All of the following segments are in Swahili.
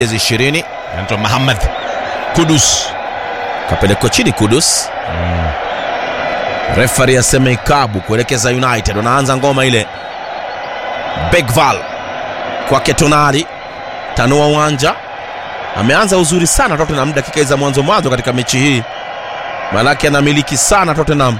miezi ishirini anaitwa Muhammad Kudus. kapelekwa chini Kudus. Refari aseme ikabu kuelekeza United, wanaanza ngoma ile. Begval kwake Tonali, tanua uwanja, ameanza uzuri sana Tottenham dakika za mwanzo mwanzo katika mechi hii, malaki anamiliki sana Tottenham,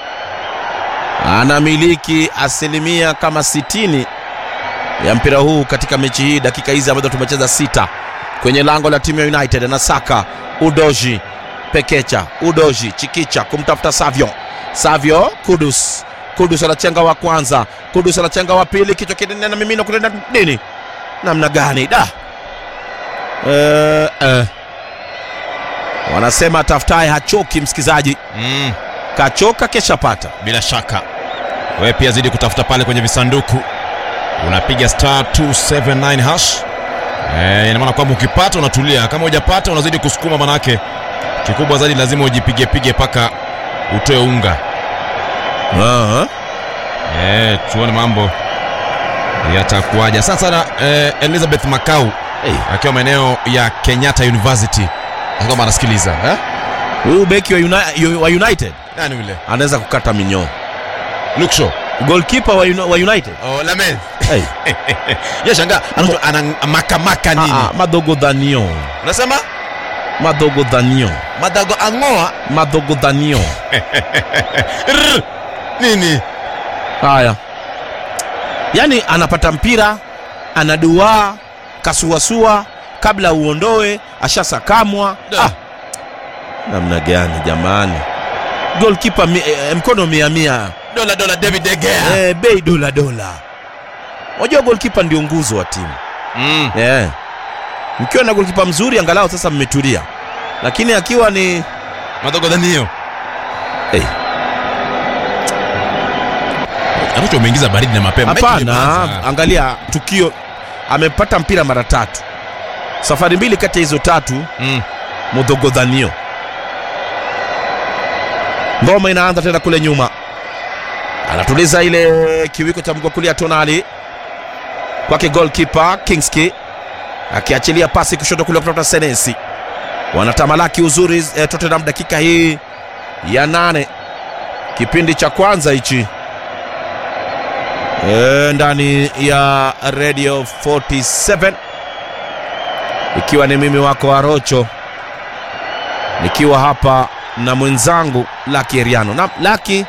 anamiliki asilimia kama sitini ya mpira huu katika mechi hii, dakika hizi ambazo tumecheza sita kwenye lango la timu ya United. Anasaka Udoji, Pekecha, Udoji, Chikicha kumtafuta Savio, Savio, Kudus, Kudus anachenga wa kwanza, Kudus anachenga wa pili, kichwa kinene na mimino kule nini, namna gani da eh, eh. Wanasema tafutaye hachoki, msikizaji, Mm, kachoka kesha pata. bila shaka wewe pia zidi kutafuta pale kwenye visanduku, unapiga star 279 hash. Eh, ina maana kwamba ukipata unatulia, kama hujapata unazidi kusukuma, manake kikubwa zaidi lazima ujipige pige mpaka utoe unga. Aha. Eh, tuone mambo yatakuwaje. Sasa na eh, Elizabeth Makau Hey, akiwa maeneo ya Kenyatta University kama anasikiliza eh? huyu beki wa, Uni- wa United Nani yule? anaweza kukata minyoo. Luke Shaw. Goalkeeper wa, Uni- wa United Oh, Lamel. hey. Yeye shangaa anaitwa ana makamaka nini? Ah, ah, madogo dhanio Unasema madogo dhanio madago angoa madogo dhanio Rrr. nini? haya yaani anapata mpira anaduaa kasuasua kabla uondoe ashasakamwa Da. ah. namna gani jamani golkipa mi, eh, mkono mia mia Dola dola David De Gea. eh, bei dola dola unajua golkipa ndio nguzo wa timu Mm. yeah. mkiwa na golkipa mzuri angalau sasa mmetulia lakini akiwa ni Madogo Danio. hey, Anacho umeingiza baridi na mapema. Mechi hapana imeanza. angalia tukio amepata mpira mara tatu safari mbili kati ya hizo tatu Mm. mudhogodhanio ngoma inaanza tena kule nyuma anatuliza ile kiwiko cha mguu wa kulia tonali kwake golkipa kingski akiachilia pasi kushoto kule kutoka senesi wanatamalaki uzuri eh, tottenham dakika hii ya nane kipindi cha kwanza hichi e, ndani ya radio 47 ikiwa ni mimi wako arocho nikiwa hapa na mwenzangu Laki Eriano na Laki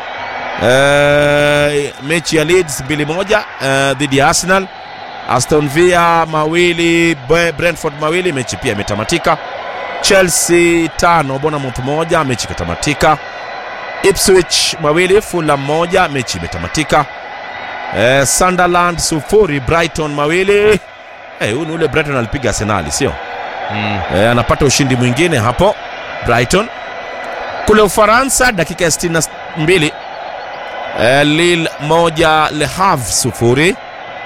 eh, mechi ya Leeds mbili moja eh, dhidi ya Arsenal, Aston Villa mawili, Bre- Brentford mawili, mechi pia imetamatika. Chelsea tano, Bournemouth moja, mechi ikatamatika. Ipswich mawili, Fulham moja, mechi imetamatika. Eh, Sunderland sufuri, Brighton mawili. Eh, huyu ni ule Brighton alipiga Arsenali sio? Mm. e, anapata ushindi mwingine hapo Brighton. Kule Ufaransa dakika ya 62 e, Lille moja Le Havre sufuri.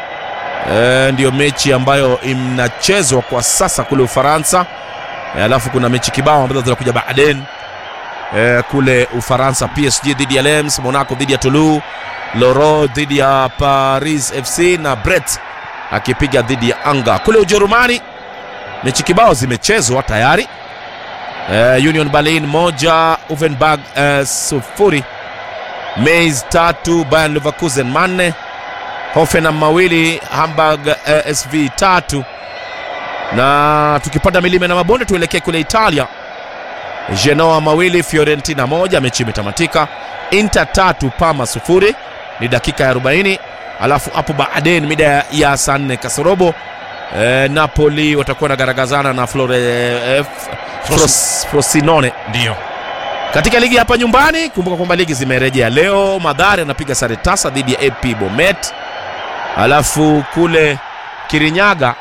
E, ndiyo mechi ambayo inachezwa kwa sasa kule Ufaransa. E, alafu kuna mechi kibao ambazo zinakuja baadaye e, kule Ufaransa, PSG dhidi ya Lens, Monaco dhidi ya Toulouse, Loro dhidi ya Paris FC na Brest akipiga dhidi ya Anga. Kule Ujerumani mechi kibao zimechezwa tayari eh, Union Berlin moja Uvenberg eh, sufuri Mainz tatu Bayern Leverkusen manne Hoffenheim mawili Hamburg eh, SV tatu na tukipanda milima na mabonde tuelekee kule Italia Genoa mawili Fiorentina moja mechi imetamatika Inter tatu Parma sufuri ni dakika ya 40 alafu hapo baadaye mida ya- ya saa nne kasorobo eh, Napoli watakuwa nagaragazana na Flore, eh, F- Fros, Frosinone Ndio. katika ligi hapa nyumbani. Kumbuka kwamba ligi zimerejea leo. Madhari anapiga sare tasa dhidi ya AP Bomet, alafu kule Kirinyaga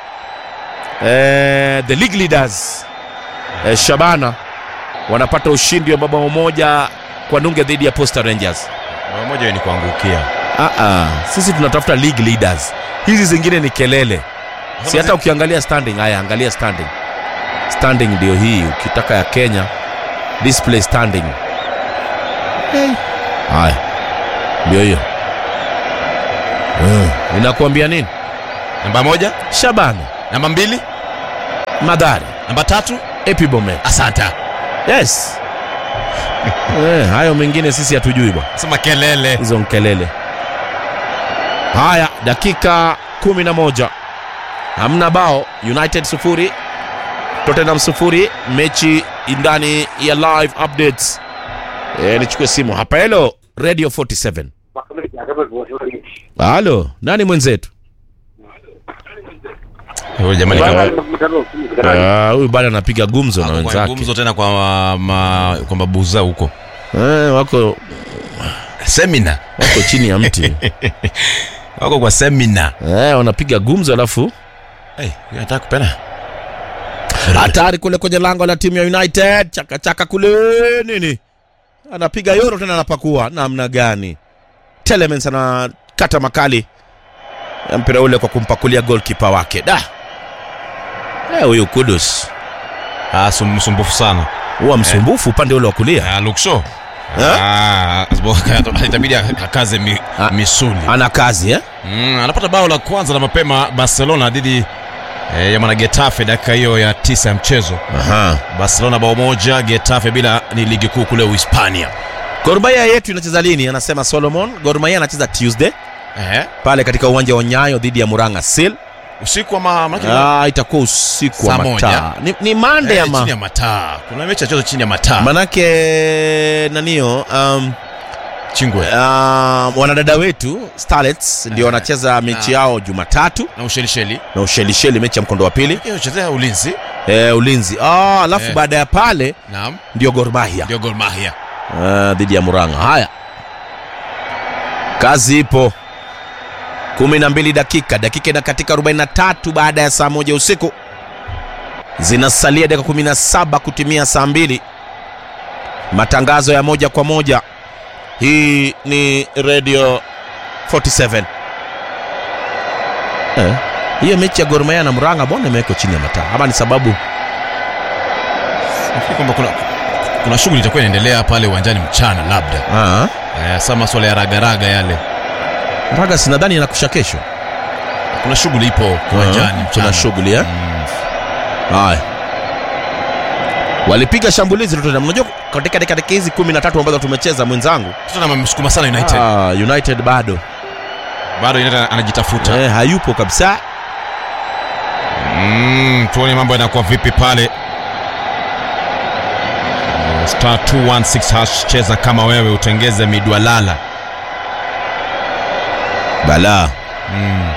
eh, the league leaders eh, Shabana wanapata ushindi wa mabao moja kwa nunge dhidi ya Posta Rangers. Bao moja ni kuangukia. Ah, ah, sisi tunatafuta league leaders, hizi zingine ni kelele. Si hata ukiangalia standing, haya angalia standing. Standing ndio hii, ukitaka ya Kenya display standing. Hey. Haya, ndio hiyo. Eh, Inakuambia nini? Namba moja, Shabana namba mbili, Madhari, namba tatu Epibomet. asanta Yes. eh, hayo mengine sisi hatujui bwana. sema kelele hizo nkelele. Haya, dakika 11 hamna bao. United sufuri, Tottenham sufuri. Mechi ndani ya live updates. E, nichukue simu hapa. Hello Radio 47. Halo, nani mwenzetu? huyo jamani kama Ah, Huyu bado anapiga gumzo na kwa wenzake. gumzo tena kwa ma, kwa mabuza huko Eh, wako semina wako chini ya mti wako kwa semina eh, wanapiga gumzo alafu hey, nataka kupena hatari kule kwenye lango la timu ya United, chaka chaka kule nini, anapiga yoro tena, anapakua namna gani? Telemans anakata makali ya mpira ule kwa kumpakulia goalkeeper wake. Da Eh, huyu Kudus ah, sum- msumbufu sana huwa msumbufu upande ule wa kulia, ah, luksho Eh? ah, asbo- itabidi akaze mi, Ah. misuli ana kazi eh? mm, anapata bao la kwanza la mapema barcelona dhidi eh, ya mwana getafe dakika hiyo ya tisa ya mchezo Aha. barcelona bao moja getafe bila ni ligi kuu kule uhispania Gor Mahia yetu inacheza lini? Anasema Solomon. Gor Mahia anacheza Tuesday eh, pale katika uwanja wa Nyayo dhidi ya Muranga Seal. usiku ama manake Ah, itakuwa usiku wa Saa moja. mataa. Ni, ni Monday eh, ama chini ya mataa kuna mechi ya chezo chini ya mataa manake nanio um, chingwe um, wanadada wetu Starlets ndio Eh, wanacheza mechi yao Jumatatu na ushelisheli na Ushelisheli mechi ya mkondo wa pili chezea ulinzi eh, ulinzi ah, alafu Eh. baada ya pale naam ndio Gor Mahia ndio Gor Mahia Ah, dhidi ya Muranga. Haya, kazi ipo. kumi na mbili dakika dakika ina katika 43 baada ya saa moja usiku, zinasalia dakika 17 kutimia saa mbili. Matangazo ya moja kwa moja, hii ni Radio 47. Eh, hiyo mechi ya Gor Mahia na Muranga mbona imewekwa chini ya mataa, ama ni sababu nafikiri kwamba kuna kuna shughuli itakuwa inaendelea pale uwanjani mchana labda ah, eh, saa maswala ya ragaraga yale Muraga sinadhani inakusha kesho. kuna shughuli ipo uwanjani Ah, mchana kuna shughuli eh? mm. Haya, walipiga shambulizi Tottenham. Unajua katika dakika hizi kumi na tatu ambazo tumecheza mwenzangu, Tottenham amesukuma sana United ah, United bado bado United anajitafuta eh, hayupo kabisa. mm, tuone mambo yanakuwa vipi pale Eh, star 216 hash cheza kama wewe utengeze midwalala Bala mm.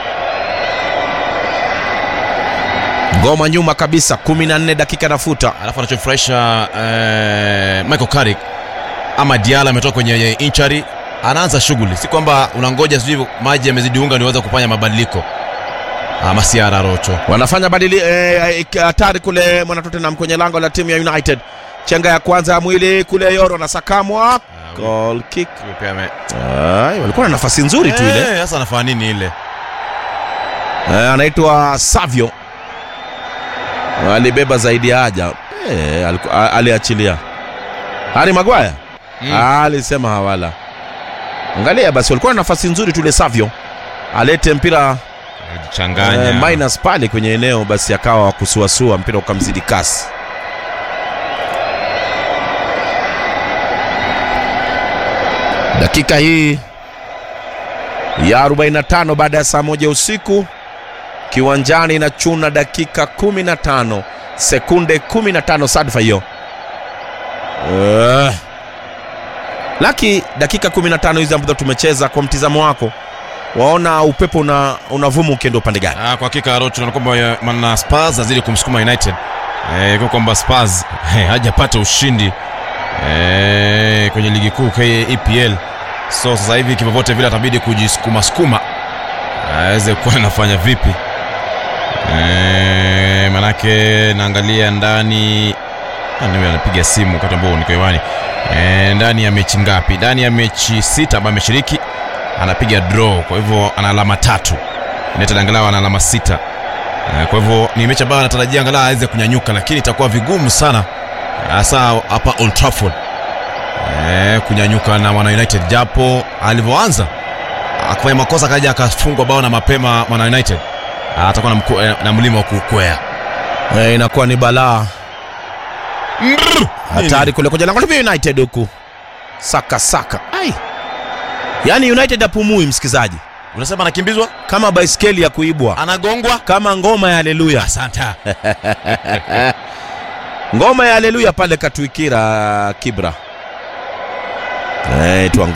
ngoma nyuma kabisa, kumi na nne dakika nafuta. alafu anachofurahisha eh, Michael Carrick ama Diala ametoka kwenye injury anaanza shughuli si kwamba unangoja sijui maji yamezidi unga niweza kufanya mabadiliko ama Siara Rocho Wanafanya badili eh, hatari kule mwana Tottenham kwenye lango la timu ya United. Chenga ya kwanza ya mwili kule, Yoro na sakamwa goal kick. Huyo pia ame- Ay, walikuwa na nafasi nzuri tu ile Eh, sasa anafanya nini ile Eh, anaitwa Savio alibeba zaidi ya haja eh, aliku- a- aliachilia Harry Maguire Mm. Ah, alisema hawala. Angalia basi, walikuwa na nafasi nzuri tu ile Savio alete mpira alijichanganya eh, minus pale kwenye eneo, basi akawa wa kusuasua mpira ukamzidi kasi. Dakika hii ya 45 baada ya saa moja usiku kiwanjani na chuna dakika 15 sekunde 15 sadfa hiyo uh. Laki dakika 15 hizi ambazo tumecheza, kwa mtizamo wako waona upepo una, unavuma ukienda upande gani? Ah, kwa hakika Rocho naona kwamba ya- maana Spurs azidi kumsukuma United eh, kwa kwamba Spurs eh, hajapata ushindi eh, kwenye ligi kuu KA EPL so sasa hivi kivyovyote vile atabidi kujisukuma sukuma aweze kuwa anafanya vipi eh, manake naangalia ndani nani huyo anapiga simu wakati ambao niko hewani eh, ndani ya mechi ngapi ndani ya mechi sita ambayo ameshiriki anapiga draw kwa hivyo ana alama tatu United angalau ana alama sita Eh, kwa hivyo ni mechi ambayo anatarajia angalau aweze kunyanyuka lakini itakuwa vigumu sana hasa hapa Old Trafford eh, kunyanyuka na mwana United japo alivyoanza akafanya makosa akaja akafungwa bao na mapema mwana United atakuwa na, mku, eh, na mlima wa kukwea Eh, inakuwa ni balaa Mrr! hatari kule kwenye lango la United huku saka saka ai yaani United apumui msikizaji Unasema anakimbizwa, kama baiskeli ya kuibwa anagongwa. kama ngoma ya haleluya Asante. ngoma ya haleluya pale katuikira kibra eh, tuangalie